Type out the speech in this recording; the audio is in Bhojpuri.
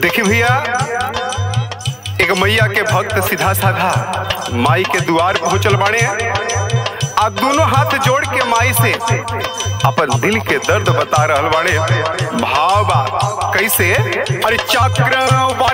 देखी भैया एक मैया के भक्त सीधा साधा माई के द्वार पहुंचल बाड़े आ दोनों हाथ जोड़ के माई से अपन दिल के दर्द बता रहल बाड़े भाव बा कैसे अरे चक्र